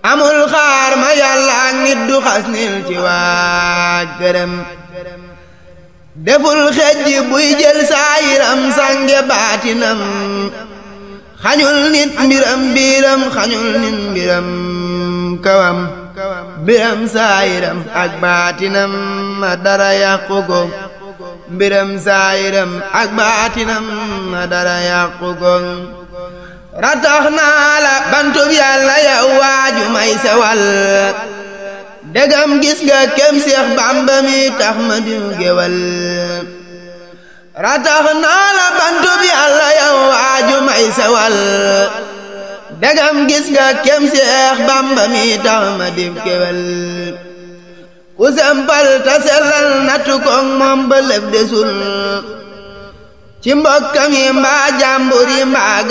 amul xaar ma yàlla ak nit du xas nil ci waa gërëm deful xejj buy jël saayiram sange baatinam xañul nit mbiram biiram xañul nit mbiram kawam mbiram saayiram ak baatinam ma dara yàqu ko mbiram saayiram ak baatinam ma dara yàqu ko ratax naa la bantub yàlla yow waaju may sewal degam gis nga kem seex bàmba mi tax ma diw gewal ratax naa la bantub yàlla yow waaju may sewal degam gis nga kem seex bàmba mi tax ma diw gewal ku sempal ta sellal nattu koog moom ba lëf desul ci mbokkam yi mbaa jàmbur yi mbaa